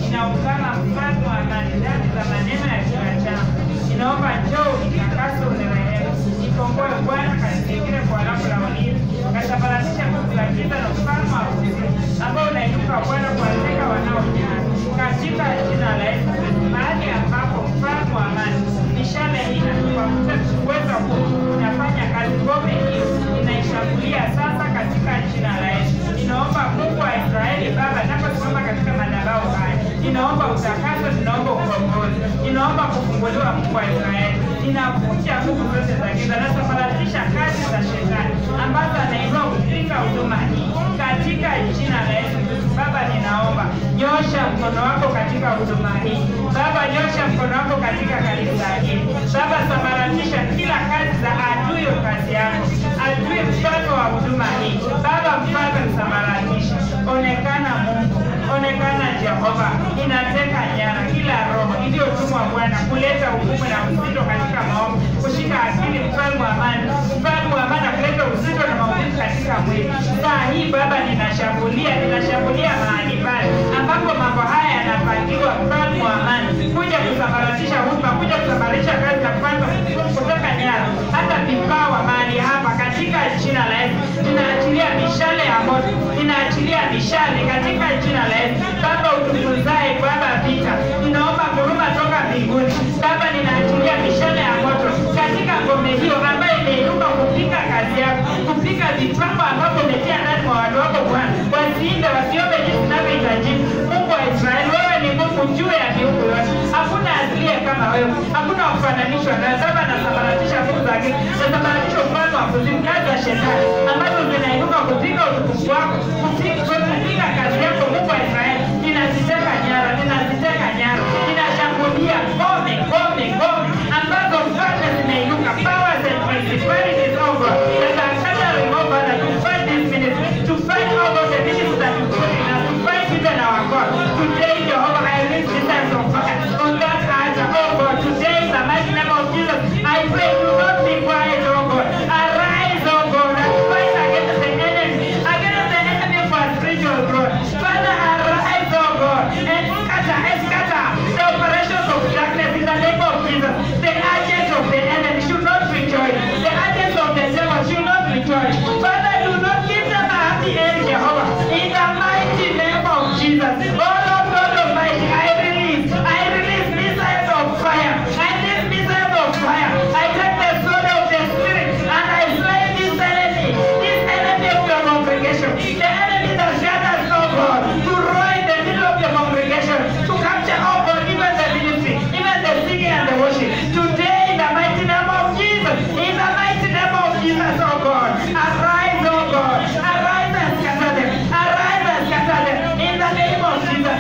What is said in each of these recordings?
Ninaungama mfano wa amani ndani za maneno ya kinywa changu. Ninaomba njoo unitakase, unirehemu. Nikomboe Bwana, kanizingire kwa lango la ulinzi. Kasambaratisha nguvu za giza na ufalme wa kuzimu ambao unainuka Bwana kuwateka wanaojihani. Katika jina la Yesu Kristo, mahali ambapo mfalme wa amani mishale hii kwa uwezo huu unafanya kazi, ngome hiyo inaishambulia sasa katika jina la Yesu. Ninaomba Mungu wa Israeli Baba, naposimama katika madhabahu haya, ninaomba utakaso, ninaomba ukombozi, ninaomba kufunguliwa Mungu wa Israeli. Ninavunja nguvu zote za giza, nasambaratisha kazi za shetani ambazo anainua kupinga huduma hii katika jina la Yesu Kristo. Baba, ninaomba nyosha mkono wako katika huduma hii Baba, nyosha mkono wako katika kanisa hili Baba, sambaratisha kila kazi za adui wa kazi yako, adui mfalme wa huduma hii Baba, mfalme msambaratisha. Onekana Mungu, onekana Jehova. Ninateka nyara kila roho iliyotumwa Bwana kuleta hukumu na uzito katika maombi, kushika akili, mfalme wa amani, mfalme wa amani, kuleta uzito na maumivu katika mwili. Saa hii Baba, ninashambulia, ninashambulia mahali pale ambapo mambo haya yanapangiwa, mfalme wa amani, kuja kusambaratisha huduma, kuja kusambaratisha kazi za kwanza, kutoka nyara, hata vipawa mahali hapa, katika jina la Yesu ninaachilia mishale ya moto, ninaachilia mishale katika jina la Yesu. Baba utukuzae, Baba vita, ninaomba huruma toka mbinguni. Baba, ninaachilia mishale ya moto katika ngome hiyo ambayo imeinuka kupika kazi yako, kupika vipango ambavyo umetia ndani mwa watu wako Bwana, wasiinde wasiombe jinsi inavyohitajika. Mungu wa Israeli, wewe ni Mungu juu ya miungu yote, hakuna asiye kama wewe, hakuna kufananishwa na Baba. Nasambaratisha nguvu za giza, nasambaratisha ufalme wa kuzimu, kazi za shetani ambazo zinainuka kupinga utukufu wako, kupinga kupinga kazi yako. Mungu wa Israeli, ninaziteka nyara, ninaziteka nyara, ninashambulia ngome, ngome, ngome ambazo mfalme zimeinuka, powers and principalities over that are gathering over that to fight this ministry, to fight over the ministry that you put in us, to fight even our God. Today, Jehovah, I release missiles of fire on that altar, oh God. Today, in the mighty name of Jesus, I pray, do not be quiet, oh God. Arise, oh God, and fight against the enemy, against the enemy for spiritual growth. Father, arise, oh God, and scatter, and scatter the operations of darkness in the name of Jesus. The agents of the enemy should not rejoice. The agents of the devil should not rejoice. Father, do not give them a happy end, Jehovah. In the mighty name of Jesus. Oh Lord God Almighty, I release, I release missiles of fire. I release missiles of fire. I take the sword of the Spirit and I slay this enemy, this enemy of your congregation, the enemy that gathers, oh God, to roar in the middle of your congregation, to capture, oh God, even the ministry, even the singing and the worship. Today, in the mighty name of Jesus, in the mighty name of Jesus, oh God, arise, oh God, arise and scatter them, arise and scatter them, in the name of Jesus.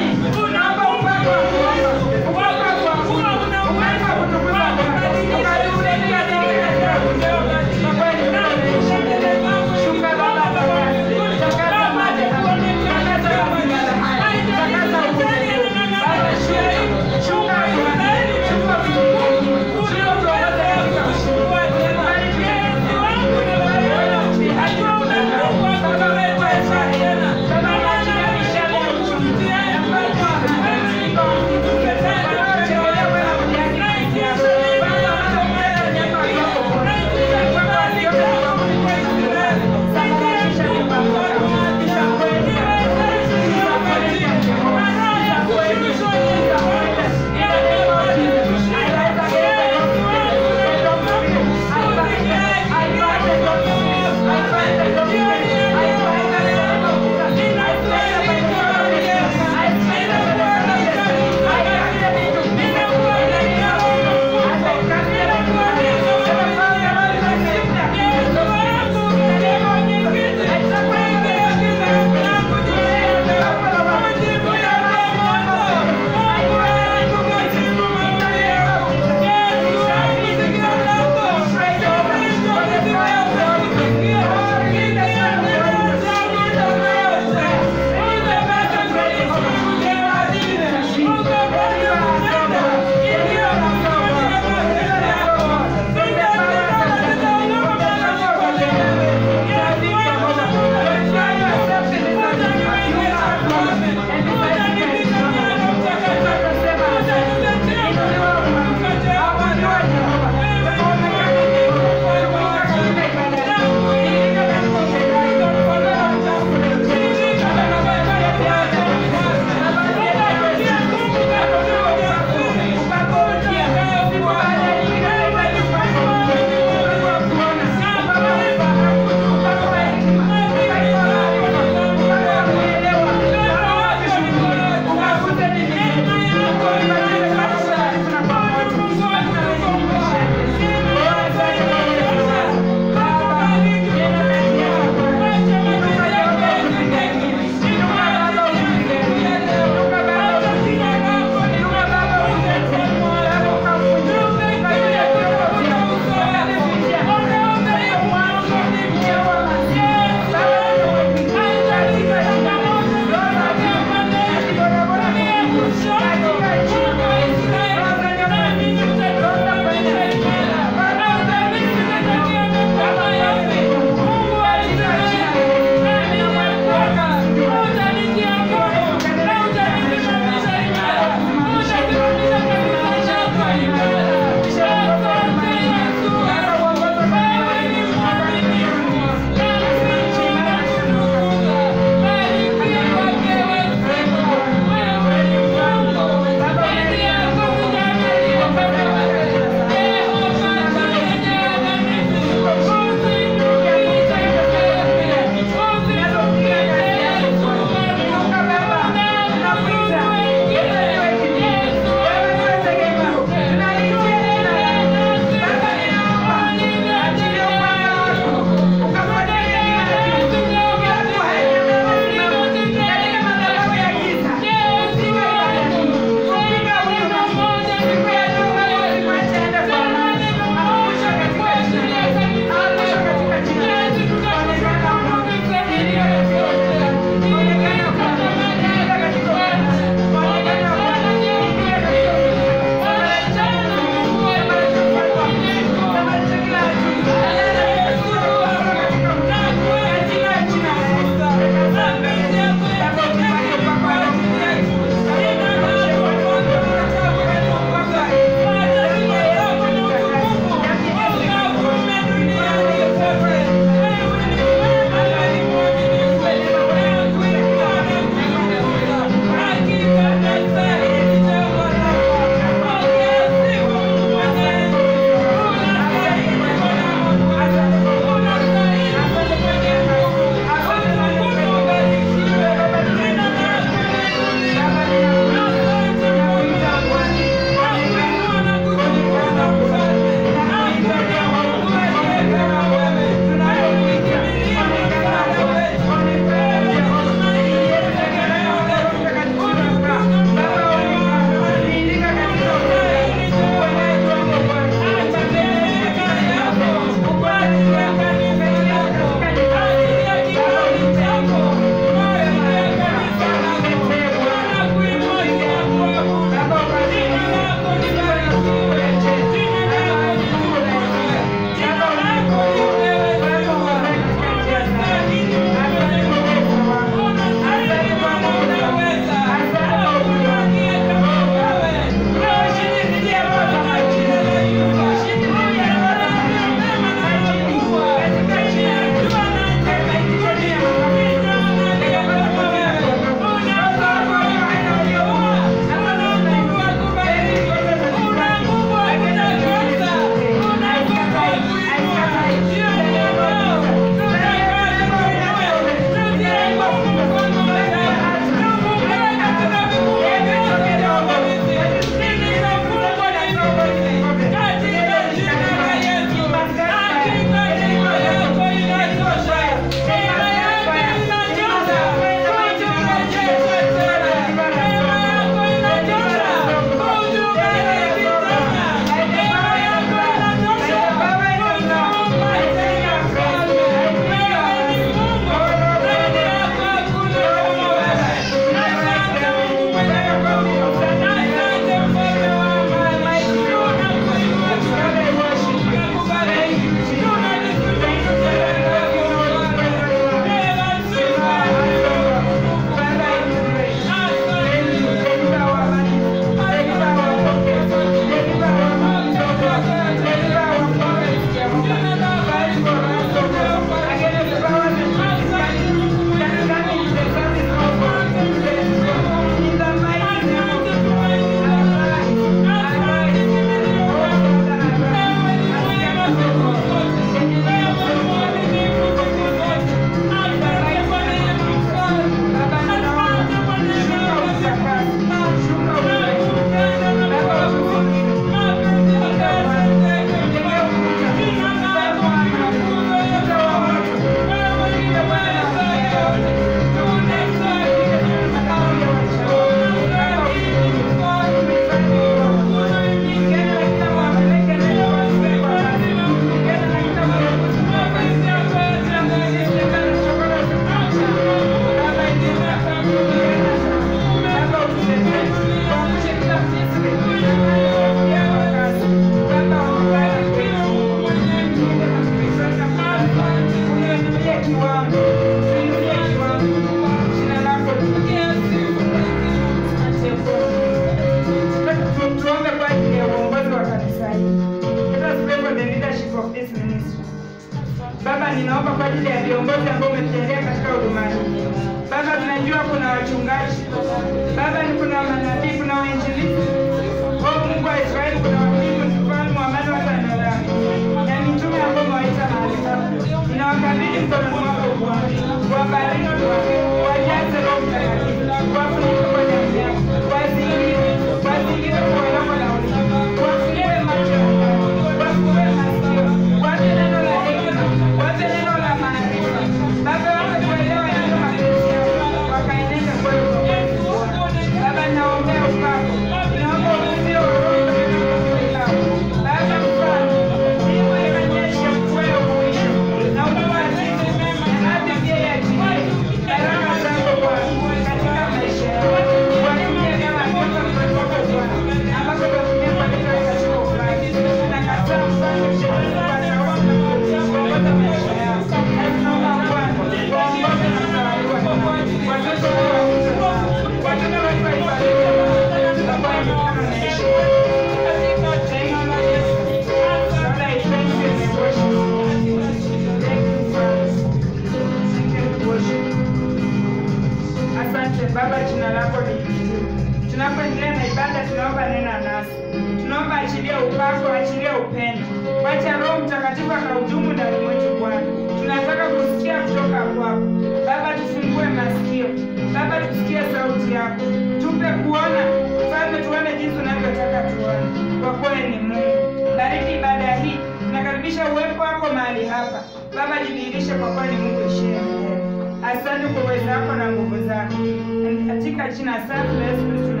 kwa ajili ya viongozi ambao umetujalia katika huduma hii. Baba, tunajua kuna wachungaji, Baba, ni kuna manabii, kuna wainjilisti, o Mungu wa Israeli, kuna wakimu, mfalme wa amani, watu wanaolala na mitume ambao umewaita mahali hapa. Ninawakabidhi mkononi mwako Bwana, wabariki, wajaze Roho Mtakatifu, wafunike kwa damu yako, wazingire, wazingire kwa lango la ulinzi, wafungue macho yao, wafungue masikio, wape neno la hekima, wape neno la maarifa. Baba, wape kuelewa yale mapenzi yako, wakaenende kweli kwa kweli, Bwana. Baba, naombea upako, naomba uvuvio wa Roho Mtakatifu Baba, mfano mbingu ikanyesha mvua ya kuisha na mvua ya jivu na ardhi pia iachilie baraka zako Bwana katika maisha yao. Watumie kama nyota mkononi mwako Bwana, ambapo utatumia kwa ajili ya katika ufalme. Tunakataa mfano shetani kwa sauti na kuongoza maisha yao. Na tunaomba Bwana, waongoze na kutawaliwa na watoto wao wakuze wao. Watoto wetu waibariki Bwana, tutakuwa katika maisha Thank you, Jesus. Lord, I thank you and I worship you. Thank you, Father. Thank you and worship you. Asante Baba, jina lako liinuliwe. Tunapoendelea na ibada, tunaomba nena nasi, tunaomba achilia upako, achilia upendo, wacha Roho Mtakatifu akahudumu ndani mwetu Bwana. Tunataka kusikia kutoka kwako Baba, tufungue masikio Baba, tusikie sauti yako, tupe kuona Mfalme, tuone jinsi unavyotaka tuone, kwa kweli ni Mungu. Bariki ibada hii, tunakaribisha uwepo wako mahali hapa Baba, jidhihirishe kwa kweli Mungu ishie milele. Asante kwa uwezo wako na nguvu zako, katika jina safi la Yesu Kristo